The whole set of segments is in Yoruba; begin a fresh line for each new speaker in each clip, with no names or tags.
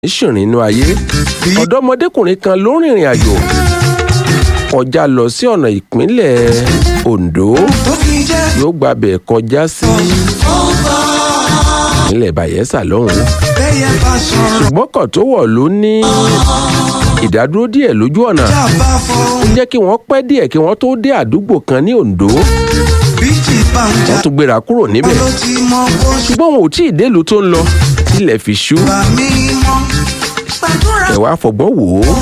ṣìrìn inú ayé ọ̀dọ́mọdékùnrin kan ló rìnrìn àjò kọjá lọ sí ọ̀nà ìpínlẹ̀ Ondo yóò gbàbẹ̀ kọjá sí ìpínlẹ̀ Bayelsa lọ́hùn-ún ṣùgbọ́n kan tó wọ̀ ló ní ìdádúró díẹ̀ lójú ọ̀nà ó jẹ́ kí wọ́n pẹ́ díẹ̀ kí wọ́n tó dé àdúgbò kan ní Ondo wọ́n tún gbéra kúrò níbẹ̀ ṣùgbọ́n wọn ò tí ì délùú tó ń lọ ilẹ̀ fi ṣú ẹ wá fọgbọ́n wò ó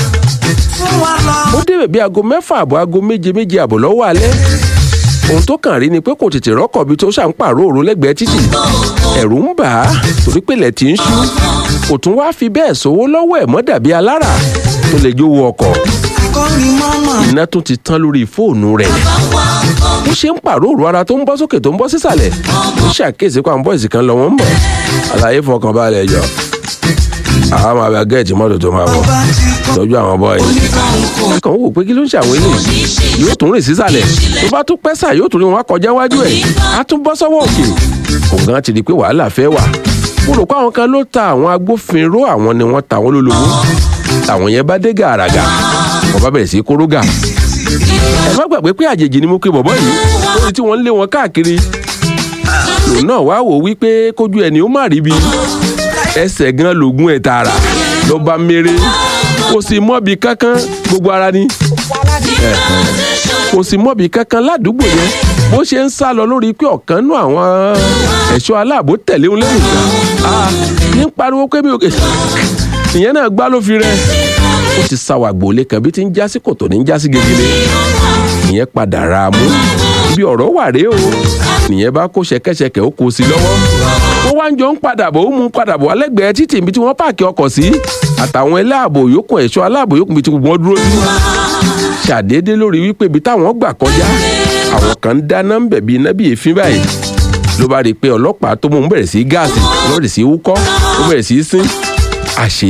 ó débẹ̀ bí aago mẹ́fà àbọ̀ aago méje méje àbọ̀ lọ́wọ́ alẹ́ ohun tó kàn rí ni pé kò tètè rọ́kọ̀ bí tó ṣàn pààrọ̀ òru lẹ́gbẹ̀ẹ́ títì ẹ̀rù ń bà á torí pé ilẹ̀ tí ń ṣú kò tún wá fi bẹ́ẹ̀ sówó lọ́wọ́ ẹ̀ mọ́ dàbí alára tó lè jówó ọkọ̀ iná tún ti tán lórí fóònù rẹ̀ bó ṣe ń pààrọ̀ òru ara tó ń bọ́ sókè tó ń bọ́ sísàlẹ̀ ó ṣàkíyèsí pé àwọn bọ́ìsì kan lọ wọ́n ń bọ̀ àlàyé fọkàn balẹ̀ jọ àwọn máa bẹ gẹ́ẹ̀tì mọ́tò tó máa bọ̀ tọ́jú àwọn bọ́ìsì kàn wò pé kí ló ń ṣe àwọn eléyìí yóò tún rìn sísàlẹ̀ tó bá tún pẹ́sà yóò tún rí wọn kọjá wájú ẹ̀ á tún bọ́ sọ́wọ́ òkè òun gan ti di pé wàhálà fẹ́ wà mo rò pé àwọn kan ló ta àwọn agbófinró àwọn ni wọ́n ta àwọn lólobó àwọn yẹn bá dé gàràgà wọ́n bá bẹ̀rẹ̀ sí kórógà ẹ má gbàgbé pé àjèjì ni mo pe bọ̀bọ́ yìí lórí tí wọ́n ń lé wọn káàkiri lòun náà wá wò wípé kójú ẹni ó má rí bi ẹsẹ̀ gan lògùn ẹ̀ tààrà ló bá mèrè kò sì mọ́bi kankan gbogbo ara ni kò sì mọ́bi kankan ládùúgbò yẹn bó ṣe ń sá lọ lórí pé ọ̀kan nú àwọn ẹ̀ṣọ́ aláàbò tẹ̀lé òun lẹ́yìn kan ní pariwo pé mi ò kè ìyẹn náà gbá ló fi rẹ ó ti sáwà gbòòlé kan bí ti ń jásí kòtò ní ń jásí gegele ìyẹn padà ra mú ibi ọ̀rọ̀ wà rèé o nìyẹn bá kó ṣẹ̀kẹ̀ṣẹ̀kẹ̀ ó kó sí lọ́wọ́ wọ́n wá ń jọ ń padà bọ̀ ó mú padà bọ̀ alẹ́gbẹ̀ẹ́ títì ibi tí wọ́n páàkì ọkọ̀ sí àtàwọn aláàbò yòókù ẹ̀ṣọ́ aláàbò yòókù ibi tí wọ́n dúró sí ṣàdédé lórí wípé ibi táwọn gbà kọjá àwọn kan ń dáná ń bẹ̀ bí iná bí èéfín báyìí ló bá rí i pé ọlọ́pàá tó mú un bẹ̀rẹ̀ sí gáàsì ó bẹ̀rẹ̀ sí wúkọ́ ó bẹ̀rẹ̀ sí sín àṣé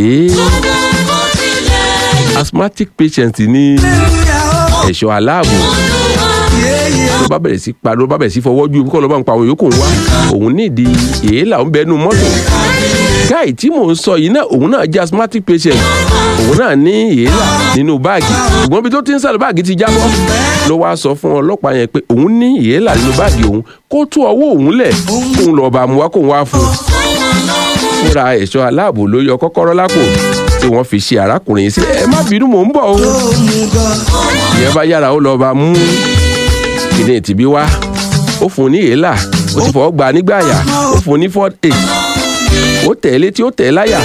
asthmatic patient ní ẹ̀ṣọ́ aláàbò ló bá bẹ̀rẹ̀ sí pa ló bá bẹ̀rẹ̀ sí fọwọ́ ju kọ́ ló bá ń pa àwọn yòókù wá òun nídìí èélà ń bẹnu mọ́tò gáì tí mò ń sọ yìí náà òun náà jẹ́ asthmatic patient òun náà ní èélà nínú báàgì ṣùgbọ́n bí tó ti ń sálọ báàgì ti jábọ́ ló wá sọ fún ọlọ́pàá yẹn pé òun ní èélà nínú báàgì òun kó tú ọwọ́ òun lẹ̀ kóun lọ́ọ́ bá mu wá kóun wá fún un fúnra ẹ̀ṣọ́ aláàbò ló yọ kọ́kọ́rọ́ lápò tí wọ́n fi ṣe arákùnrin yìí sílẹ̀ ẹ má bínú mò ń bọ̀ o ìyẹn bá yára ó lọ́ọ́ bá mú kíní tìbí wá ó fún un ní èélà ó ti fọwọ́ gbà nígbà àyà ó fún un ní ford eight ó tẹ̀ ẹ́ létí ó tẹ̀ ẹ́ láyà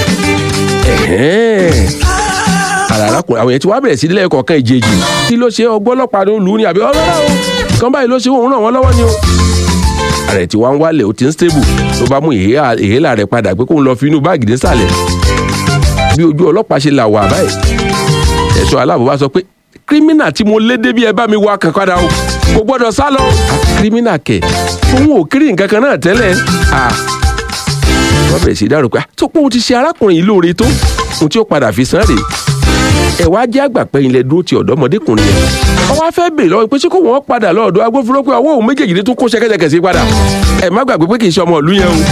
ara arákùnrin àwọn yẹn ti wá bẹ̀rẹ̀ sí ilé ẹ̀kọ́ kan ìjèjì kí ló ṣe ọgbọ́n ọlọ́pàá ló lù ú ní àbí ọlọ́dà o kan báyìí ló ṣe òun ràn wọ́n lọ́wọ́ ni o ààrẹ tí wọ́n ń wálẹ̀ ó ti ń stable tó bá mú èélà rẹ̀ padà pé kóun lọ fi inú báàgì désàlẹ̀ bí ojú ọlọ́pàá ṣe là wà báyìí ẹ̀ṣọ́ aláàbò bá sọ pé kírímínà tí mo lé débi ẹ bá mi wá kankan dá o kò gbọ́dọ̀ sá lọ. kírímínà kẹ̀ òun ò kiri nǹkan kan náà tẹ́lẹ̀ wọ́n bẹ̀rẹ̀ sí dárò pé tó pé òun ti ṣe arákùnrin yìí lóore tó ohun tí ó padà fi san rèé ẹ wá jẹ́ àgbà pé ilẹ̀ dúró ti ọ̀dọ́mọdékùnrin yẹn wọ́n wá fẹ́ bèèrè lọ́wọ́ pé ṣé kò wọ́n padà lọ́ọ̀dọ̀ agbófinró pé ọwọ́ òun méjèèjì ní tún kó ṣẹ̀kẹ̀ṣẹ̀kẹ̀ sí padà ẹ má gbàgbé pé kì í ṣe ọmọ ìlú yẹn o.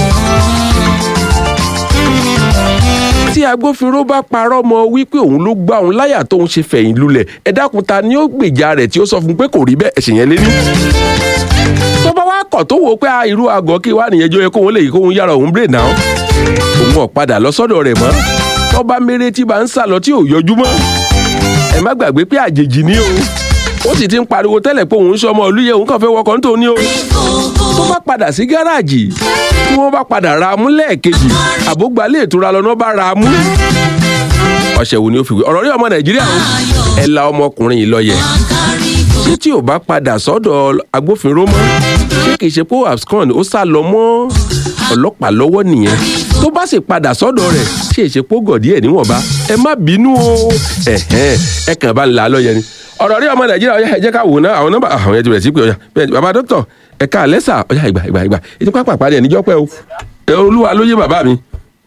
tí agbófinró bá parọ́ mọ́ wípé òun ló gbá òun láyà tóun ṣe fẹ̀yìn lulẹ̀ ẹ dákun ta ni ó gbèjà rẹ̀ tí ó sọ fún pé kò rí bẹ́ẹ̀ ẹ̀sìn yẹn lé ní. tó bá wá kọ̀ tó wò ó pé irú àgọ́ kí wá nìyẹn jọ yẹ kóun lè yí kóun yára òun bèrè náà òun ò padà lọ sọ́dọ̀ rẹ̀ mọ́ tó bá méré tí bá ń sá lọ tí ò yọjú mọ́ ẹ má gbàgbé pé àjèjì ni o ó sì ti ń pariwo tẹ́lẹ̀ pé òun ń sọmọ olúyẹ òun kàn fẹ́ wọkọ̀ nítorí o tó bá padà sí gáràjì tí wọ́n bá padà ra mú lẹ́ẹ̀kejì àbógbálẹ̀ ìtura lọ́nà bá ra mú. ọ̀sẹ̀ wo ni ó fi wé ọ̀rọ̀ rí ọmọ nàìjíríà o ẹ la ọmọkùnrin yìí lọ́yẹ̀ ṣé tí ò bá padà sọ́dọ̀ agbófinró mọ́ ṣé kìí ṣe pé abscond ó sá lọ mọ́ ọlọ́pàá lọ́wọ́ nìyẹn tó bá sì padà sọ́dọ̀ rẹ̀ ṣe ìṣepó gọ̀dí ẹ̀ níwọ̀nba ẹ má bínú o ẹ kàn bá ń la lọ́yẹ̀ ni ọ̀rọ̀ rí ọmọ nàìjíríà ọ̀yá ẹ jẹ́ ká wò ná àwọn nọ́mbà àwọn yẹn ti bẹ̀rẹ̀ sí pé ọ̀yá bẹ́ẹ̀ bàbá dókítà ẹ ká lẹ́sà ọ̀yá ìgbà ìgbà ìgbà ètò pápá àpárí ẹ̀ níjọ́ pẹ́ o ẹ olúwa ló yé bàbá mi.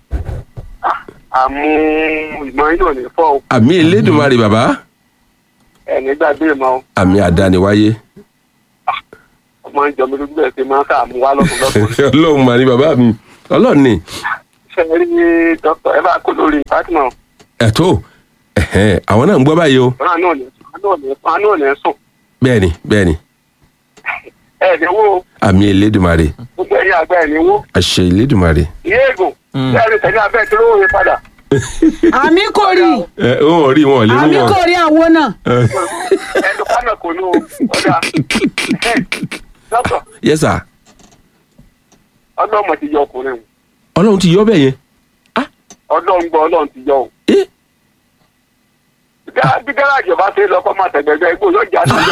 àmú ìmọ̀ inú ò ní fọ́ o.
àmì elédùnmarè bàbá.
ẹni gbàgbé mọ́ o.
àmì àdániwáyé.
ọmọ ìjọ mi lójú ẹ̀ ṣe máa ń ká àmú wá lọ́sùn lọ́sùn.
ọlọ́run mà ní bàbá mi ọlọ́run ni
ṣe rí dókítà ẹ bá kó lórí fatima
ẹ̀tọ́ ẹ̀hẹ́n, àwọn náà ń gbọ́ báyìí o
wọn náà ní wọn náà ní sùn
bẹ́ẹ̀ni bẹ́ẹ̀ni
ẹ ní wo
àmì elédùmarè
gbogbo ẹ̀yin àgbà ẹ ní wo
àṣẹ elédùmarè.
ìyá ègùn bẹ́ẹ̀ tẹ̀lé abẹ́ tí ló wọ́n padà
àmì kò rí
ẹ wọn ò rí wọn ò lè mú
àmì
wọn.
kò rí àwọn náà
ẹnu kánà kò ní o ọ̀dà dókítà
yes sir
ọlọ́mọ ti yọ ọkùnrin
ọlọ́run ti yọ bẹ́ẹ̀ yẹn.
ọlọ́run gbọ́ ọlọ́run ti yọ o.
Eh?
bí gáràjì ọba ṣe lọ kọ́ máa tẹ̀gbẹ̀gbẹ̀ igbó yóò jà sí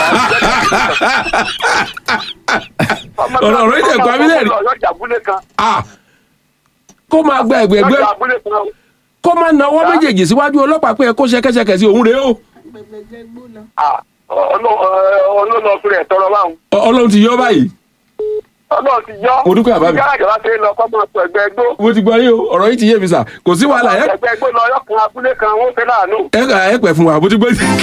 Ọ̀rọ̀ ọ̀rọ̀ yìí tẹ̀ pa mí lẹ́rìn.
yóò jà abúlé kan
Ah! kó máa gba
yóò
ẹgbẹgbẹ
jà abúlé kan
kó máa nawọ́ méjèèjì síwájú ọlọ́pàá pé ẹ kó ṣẹkẹṣẹkẹ sí òun rèé o
Ah, ọlọ́- ọlọ́lọ́ fún rẹ̀ tọrọ báwọn
Ọ- ọlọ́run ti yọ báyìí
ọlọ́run ti yọ
Mo dúpẹ́ bàbá mi.
bí gáràjì ọba ṣe lọ kọ́ máa tẹ̀gbẹ̀ igbó
mo ti gbọ́ yín o ọ̀rọ̀ yìí ti yé mi sà kò sí wàhálà ẹ
tẹ̀gbẹ̀ igbó lọ yọkùn abúlé kan wọ́n fẹ́ láàánú
ẹ kà ẹ pẹ̀ fún wa mo ti gbọ́ yín.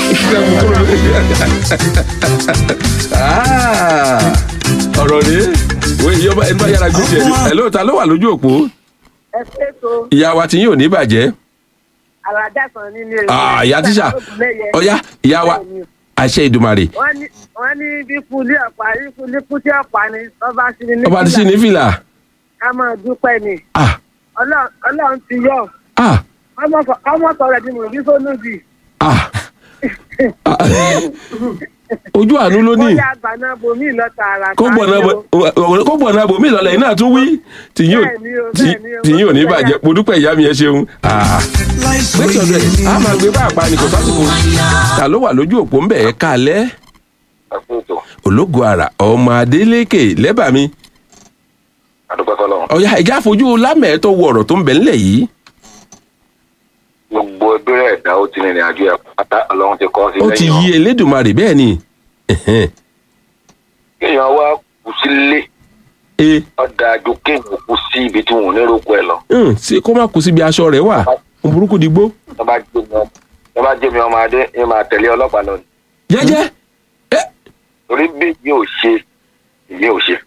Ah, ọ̀rọ̀ rèé wo ìyọba ẹni bá yára gbé tiẹ̀ ẹ ló ta ló wà lójú òpó
ẹ ṣètò
ìyá wa tí yín ò ní bàjẹ́
àràjà kan nínú èrè.
Ah, ìyá tíṣà ọ̀yá ìyá wa àṣẹ ìdùmarè
wọ́n ní wọ́n ní bí kulí ọ̀pá bí kulí kútí ọ̀pá ni ọba sí ni
ọba ti sí ní fìlà
ká máa dúpẹ́ ni
ah
Ọlọ́run Ọlọ́run ti yọ
ah
ọmọ sọ̀rọ̀ ẹ̀dín mọ̀ bí sónú bì
ah Ah, ojú àánú ló ní
bóyá àgbà náà bomi lọ tààrà
kó gbọ̀nà bò- kó gbọ̀nà bòmí ìlọlẹ̀ yìí náà tún wí tìyín ò
Bẹ́ẹ̀ni o,
tí-
bẹ́ẹ̀ni o,
tìyín ò ní
mo dúpẹ́
bàjẹ́ mo dúpẹ́ ìyá mi ẹ ṣeun Ah, lẹ́tọ̀ rẹ̀ a máa gbé bá àpá ni kò sásìkò ta ló wà lójú òpó ń bẹ̀ ẹ́ kalẹ́
àkóso
ológo àrà ọmọ adélékè lẹ́bà mi
àdúgbò fọlọ́run
ọ̀yá ìjà fojú lámẹ̀ẹ́ tó wọ ọ̀rọ̀ tó ń bẹ̀ ńlẹ̀ yìí
gbogbo ẹgbẹ́rẹ́ ẹ̀dá ó ti rìnrìn àjò ẹ̀ pátá ọlọ́run ti kọ́ sí
ó ti yí elédùnmarè bẹ́ẹ̀ ni Ẹ̀hẹ́n.
kéèyàn wá kù sílé
e
ọ̀dà àjò kéèyàn kù sí ibi tí wọn ò ní roko ẹ̀ lọ
hàn, ṣé kó má kú síbi aṣọ rẹ̀ wà ohun burúkú digbó
tó bá jẹ́ mi ọmọ- tó bá jẹ́ mi ọmọ adé ẹ máa tẹ̀lé ọlọ́pàá lọ ni
jẹ́jẹ́ ẹ
torí bí yìí ò ṣe èyí ò ṣe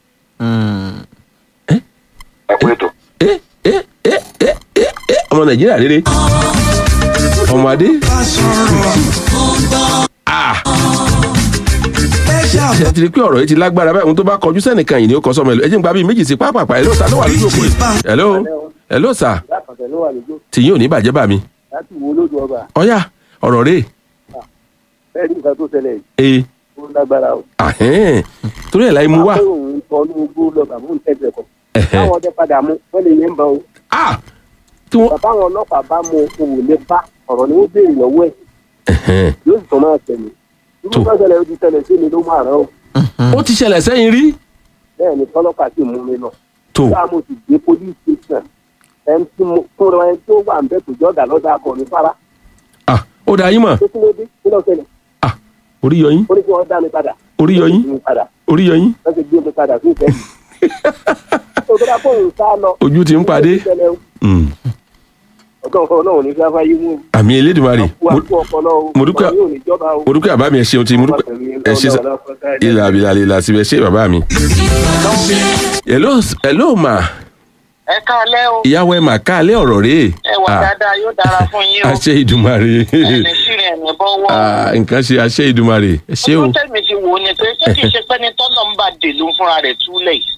ẹ kú ètò.
ẹ ẹ ẹ ẹ ẹ ẹ ọmọ nàìjíríà rere ọmọ adé ah ṣe ti rí pé ọ̀rọ̀ yìí ti lágbára báyìí ohun tó bá kọjú sẹ́nìkan yìí ni ó kọ sọmọ ẹ lọ ẹ jẹ́ n gba bíi méjì sí pápápá ẹ ló ta ló wà lójú òpó yìí hello hello sà
lákàtà ló wà lójú
tìyín ò ní bàjẹ́ bà mí
láti wo lójú ọba
ọ̀yá ọ̀rọ̀ rẹ̀
bẹ́ẹ̀ ní nǹkan tó ṣẹlẹ̀ yìí
ee
ó lágbára o.
ahẹ́n torí ẹ̀ láì mú wá
Máa pé òun kọ ní ogbó lọ bàbá òun tẹ̀sẹ̀ kọ.
ẹ̀hẹ́n
táwọn ọdẹ padà mú wọ́n lè yẹn ń bọ̀ o.
ah tí wọ́n
bàbá àwọn ọlọ́pàá bá mú òun lè bá ọ̀rọ̀ ni ó béèrè lọ́wọ́ ẹ̀
ẹ̀hẹ́n
yóò sì tún máa tẹ̀lé.
Tó.
irú bá ṣẹlẹ̀ ó ti ṣẹlẹ̀ sí mi ló máa rán o.
ó ti ṣẹlẹ̀ sẹ́yìn rí
bẹ́ẹ̀ ni tọ́lọ́pàá sì mú mi lọ.
tó
bá mo sì dé police station ẹni tí mo fúnra ẹni tó wà ń bẹ̀ tó jọ́gà lọ́dọ̀ akọni fara.
ah ó dá yín mọ̀
tó kí ló dé kí ló ṣẹlẹ̀
ah orí yọ yín
ó ní kí wọ́n dá mi padà.
orí yọ yín
Ó ní kí wọ́n padà
orí yọ yín
wọ́n ti gbé mi padà sí ìfẹ́ yìí. tó tó bá fóun sá lọ.
ojú ti ń padé Mm.
ọ̀dọ́ ọ̀fọ̀ náà ò ní fẹ́ fáyé mú.
àmì elédùnmarè
wà
mo-
fún ọpọlọ o.
mo dúpẹ́-
ọ̀rọ̀ yóò ní jọba o.
mo dúpẹ́ bàbá mi ẹ ṣeun tí mo dúpẹ́ ẹ ṣe sá ilà abilà ilà síbẹ̀ ṣe bàbá mi. hello hello ma
ẹ káalẹ́ o
ìyàwó ẹ mà káàlẹ́ ọ̀rọ̀ rèé
ẹ wà dáadáa yóò dára fún yín o
àṣẹ ìdùnmarè
ẹni sírin ẹni bọ́wọ́
Ah, nǹkan ṣe àṣẹ ìdùnmarè ẹ ṣé o.
ojú tẹ̀mí ti wò ó ni pé ṣé kìí ṣe pé ní tọ́lọ̀ ń bá dè ló ń fúnra rẹ̀ túlẹ̀ yìí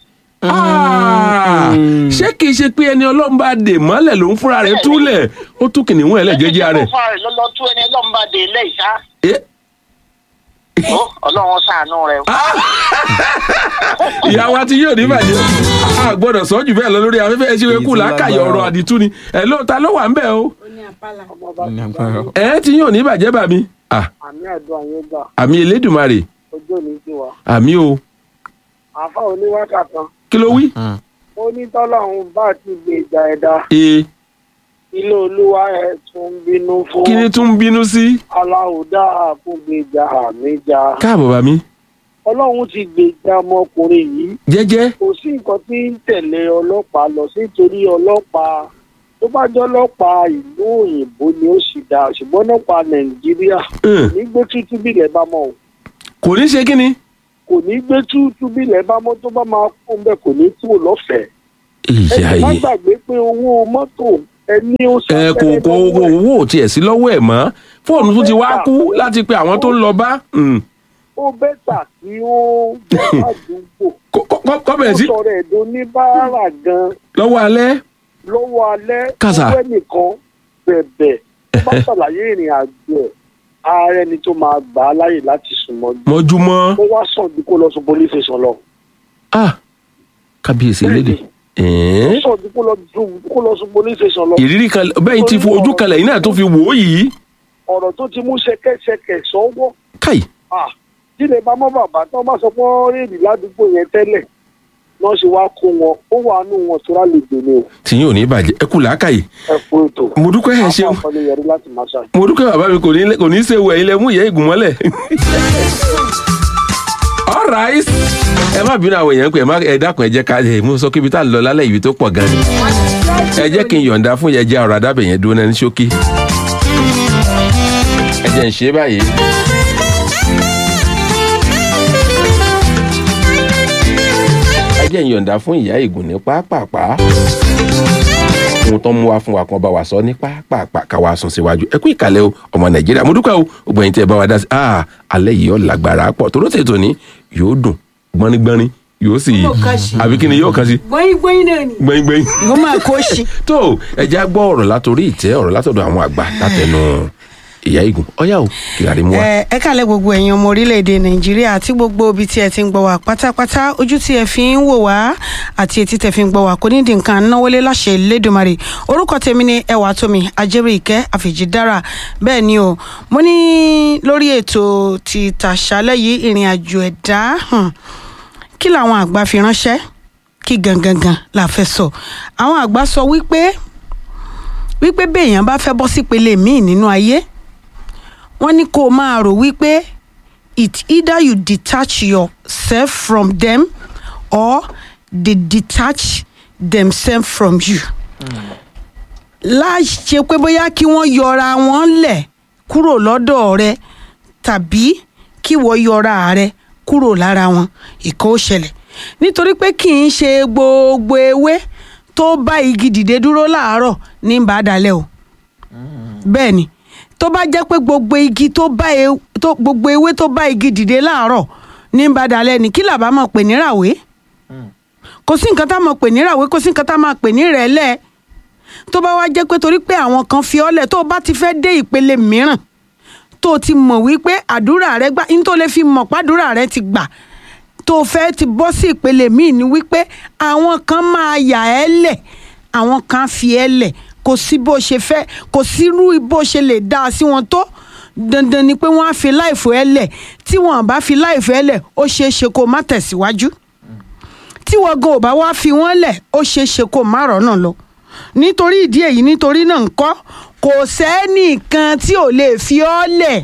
Ah, ṣé kìí ṣe pé ẹni ọlọ́run bá dè mọ́lẹ̀ ló ń fúnra rẹ̀ túlẹ̀ ó tún kìnìún ẹ̀ lẹ́jẹ́jẹ́ rẹ̀.
ṣé kìí ṣe pé fúnra rẹ̀ lọ́lọ́ tú ẹni ọlọ́run bá dè lẹ́yìn ṣá
Eh,
ó ọlọ́run ṣàánú rẹ̀ o.
ìyàwó àti yóò ní bàjẹ́ a gbọ́dọ̀ sọ jù bẹ́ẹ̀ lọ lórí afẹ́fẹ́ ẹ ṣe wé kú làákàyọ̀ ọ̀rọ̀ àdìtú ni ẹ̀ ló ta ló wà ń bẹ̀ o ẹ̀ tí yóò ní bàjẹ́ bà mí Ah,
àmì àdúrà yẹn gbà
àmì elédùnmarè
ojú òní sí wa.
àmì o
àfa oníwákà kan
kí ló wí.
ó ní tọ́lọ́run bá ti gbèjà ẹ̀dá
ee
ilé olúwa ẹ̀ tún bínú fún
kí ni tún ń bínú sí.
aláwòdà fún gbèjà àmìjà.
káàbọ̀ bà mí
ọlọ́run ti gbèjà ọmọkùnrin yìí
jẹ́jẹ́
kò sí nǹkan tí ń tẹ̀lé ọlọ́pàá lọ sí torí ọlọ́pàá tó bá jẹ́ ọlọ́pàá ìlú òyìnbó ni ó sì dáa ṣùgbọ́n ọlọ́pàá nàìjíríà
hàn,
ní gbé tútú bílẹ̀ bá mọ́ o
kò ní ṣe kí ni.
kò ní gbé tútú bílẹ̀ bá mọ́ tó bá máa kún bẹ́ẹ̀ kò ní kúrò lọ́fẹ̀ẹ́
ìyá
ẹ má
yìí
gbàgbé pé owó mọ́tò ẹni ó sọ
ẹ kò kò kò owó ò tiẹ̀ sí lọ́wọ́ ẹ̀ mọ́ fóònù tún ti wá kú láti pe àwọn tó ń lọ bá Mm.
ó bẹ́tà kí ó bọ́ àdúgbò
Kọ́- kọ́- kọ́- kọ́
ó
bẹ̀rẹ̀ sí
sọ̀rọ̀ ẹ̀dọ́ oníbàárà gan
lọ́wọ́ alẹ́
lọ́wọ́ alẹ́
Kàsà.
owó ẹnìkan bẹ̀bẹ̀ tó bá ṣàlàyé ìrìn àjò ẹ̀ ààrẹ ni tó máa gbà á láyè láti sùn mọ́jú
mọ́júmọ́
ó wá sàn ju kó lọ sùn police station lọ.
ah kábíyèsí lédè
ó
ẹ̀ẹ́n.
sàn ju kó lọ sùn kó lọ sùn police station lọ.
ìrírí kan bẹ́ẹ̀ ti fo ojú kalẹ̀ yìí náà tó fi wò ó yìí
ọ̀rọ̀ tó ti mú ṣẹ̀kẹ̀ṣẹ̀kẹ̀ sọ́wọ́
káì
ah tí lè bá mọ́ bàbá tó bá sọ pé wọ́n rèé ládùúgbò yẹn tẹ́lẹ̀ náà ṣe wá kó wọn ó wà nù wọn tó rálẹ̀ gbèlè o
tí yín ò ní bàjẹ́ ẹ kù làákàyè
ẹ fún ètò.
mo dúpẹ́ ẹ ṣeun
àpapọ̀ yẹrí láti máa ṣàṣ
mo dúpẹ́ bàbá mi kò ní kò ní í ṣe wẹ̀ ilẹ̀ mú ìyá ìgùn mọ́lẹ̀. alright ẹ má bínú àwọn èèyàn pé ẹ má ẹ dákun ẹ jẹ́ ká ẹ mú sọ kí ibi tá a lọ lálẹ́ ibi tó pọ̀ gan ni ẹ jẹ́ kí n yọ̀ǹda fún yẹn jẹ́ ọ̀rọ̀ adábẹ̀ yẹn dúró náà ní ṣókí ẹ jẹ́ ń ṣe báyìí. ẹ jẹ́ ń yọ̀ǹda fún ìyá ìgùn ní pápápá ohun tó ń mú wa fún wa kan bá wa sọ ní pápápá ká wa sùn síwájú ẹ kú ìkàlẹ̀ o ọmọ nàìjíríà mo dúpẹ́ o gbogbo ẹ̀yin tí ẹ bá wa dá sí ah alẹ́ yìí ó lágbára pọ̀ tó ló tètò ní yóò dùn gbọ́nrígbọ́nrín yóò sì
Yóò kàn sí.
àbí kí ni yóò kàn sí
gbọ́yìn gbọ́yìn náà ni.
gbẹ́ngbẹ́ng
ìwọ máa kó sí.
tó ẹ já gbọ́ ọ̀rọ̀ látòrí ìtẹ́ ọ̀rọ̀ látọ̀dọ̀ àwọn àgbà látẹnu ìyá igun ọ̀yá o kìlárí mú wa.
ẹ ẹ kàlẹ́ gbogbo ẹ̀yin ọmọ orílẹ̀-èdè nàìjíríà àti gbogbo ibi tí ẹ ti ń gbọ́ wá pátápátá ojú tí ẹ fi ń wò wá àti etí tẹ fi ń gbọ́ wá kò ní di nǹkan náwólé láṣẹ Elédùmarè orúkọ tèmi ni ẹwà tómi ajẹ́rì ìkẹ́ àfìjídára bẹ́ẹ̀ ni o mo ní lórí ètò ti tàṣálẹ́ yìí ìrìn àjò ẹ̀dá hmm, kí làwọn àgbà fi ránṣẹ́ kí gangan la fẹ́ sọ àwọn àgbà sọ wípé wípé béèyàn bá fẹ́ bọ́ sípele míì nínú ayé wọ́n ní kó o máa rò wípé it either you detach yourself from them or they detach themselves from you. láṣẹ pé bóyá kí wọ́n yọra wọn lẹ̀ kúrò lọ́dọ̀ rẹ tàbí kí wọ́n yọra rẹ kúrò lára wọn ìkọ́ ó ṣẹlẹ̀ nítorí pé kì í ṣe gbogbo ewé tó bá igi dìde dúró láàárọ̀ ní bàdàlẹ̀ o bẹ́ẹ̀ ni tó bá jẹ́ pé gbogbo igi tó bá e tó gbogbo ewé tó bá igi dìde láàárọ̀ ní badalẹ̀ ní kí làbá máa pè ní ràwé kò sí nǹkan tá a máa pè ní ràwé kò sí nǹkan tá a máa pè ní rẹ̀lẹ̀ tó bá wá jẹ́ pé torí pé àwọn kan fi ọ́lẹ̀ tó o bá ti fẹ́ dé ìpele mìíràn tó o ti mọ̀ wípé àdúrà rẹ gbà ní tó lè fi mọ̀ pàdúrà rẹ ti gbà tó o fẹ́ ti bọ́ sí ìpele míì ni wípé àwọn kan máa yà ẹ́ lẹ̀ àwọn kan fi ẹ́ lẹ̀ kò sí bó ṣe fẹ́ kò sí irú bó ṣe lè dá a sí wọn tó dandan ni pé wọ́n á fi láìfò ẹ lẹ̀ tí wọ́n bá fi láìfò ẹ lẹ̀ ó ṣeé ṣe kó má tẹ̀síwájú tí wọ́n gan ò bá wá fi wọ́n lẹ̀ ó ṣeé ṣe kó má rọ́nà lọ nítorí ìdí èyí nítorí náà ńkọ́ kò sẹ́nìkan tí ò lè fi ọ́ lẹ̀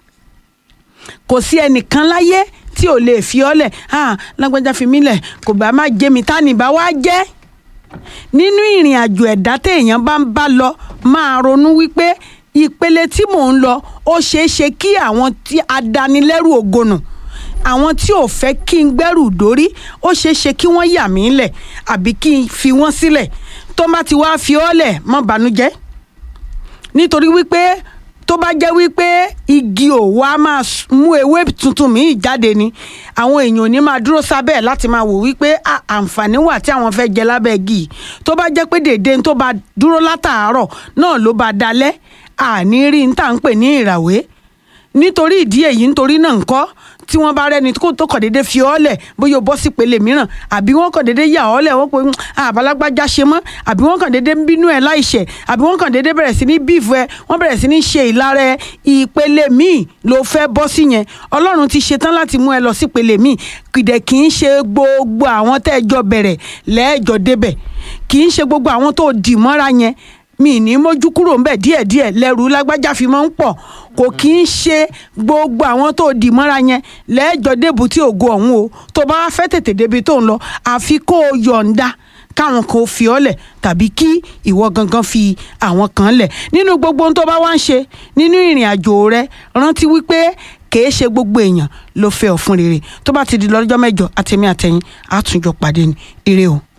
kò sí ẹnìkan láyé tí ò lè fi ọ́ lẹ̀ ah lágbájá fi mí lẹ̀ kò bá má jẹ́ mi tá ní bá wá jẹ́ nínú ìrìn àjò ẹ̀dá téèyàn bá ń bá lọ máa ronú wípé ìpele tí mò ń lọ ó ṣeé ṣe kí àwọn tí adánilẹ́rù ògonù àwọn tí ò fẹ́ kí n gbẹ́rù dórí ó ṣeé ṣe kí wọ́n yà mí lẹ̀ àbí kí n fi wọ́n sílẹ̀ tó bá ti wá fi ọ́ lẹ̀ má bànújẹ́ nítorí wípé tó bá jẹ́ wípé igi òwò á máa mú ewé tuntun míì jáde ni àwọn èèyàn ò ní máa dúró sábẹ́ ẹ̀ láti máa wò wípé àǹfààní wà tí àwọn fẹ́ jẹ lábẹ́ igi yìí tó bá jẹ́ pé dèdè tó bá dúró látàárọ̀ náà ló bá dalẹ̀ àní rí n tà ń pè ní ìràwé nítorí ìdí èyí nítorí náà ńkọ́ tí wọ́n bá rẹ́ni tó kàn déédéé fi ọ́ lẹ̀ bóyá o bọ́ sí ìpele mìíràn àbí wọ́n kàn déédéé yà ọ́ lẹ̀ wọ́n pe àbálágbájá ṣe mọ́ àbí wọ́n kàn déédéé ń bínú ẹ̀ láìṣẹ̀ àbí wọ́n kàn déédéé bẹ̀rẹ̀ sí ní bíìfù ẹ wọ́n bẹ̀rẹ̀ sí ní ṣe ìlara ẹ ìpele míì ló fẹ́ bọ́ sí yẹn ọlọ́run ti ṣetán láti mú ẹ lọ sí ìpele míì kìdẹ̀ kì í ṣe gbogbo àwọn tẹ́ ẹ jọ bẹ̀rẹ̀ lẹ́ẹ̀jọ débẹ̀ kì í ṣe gbogbo àwọn tó dì mọ́ra yẹn mi ní mójú kúrò ńbẹ díẹ̀díẹ̀ lẹ́rù lágbájá fi máa ń pọ̀ kò kí ń ṣe gbogbo àwọn tó dì mọ́ra yẹn lẹ́ẹ̀jọ débù tí ògo ọ̀hún o tó bá fẹ́ tètè débi tó ń lọ àfi kó o yọ̀ǹda káwọn kan fi ọ́ lẹ̀ tàbí kí ìwọ gangan fi àwọn kan lẹ̀ nínú gbogbo ohun tó bá wá ń ṣe nínú ìrìn àjò rẹ rántí wípé kìí ṣe gbogbo èèyàn ló fẹ́ ọ fún rere tó bá ti di lọ́jọ́ mẹ́jọ àtẹ̀mí àtẹ̀yìn àtúnjọ pàdé ní ire o.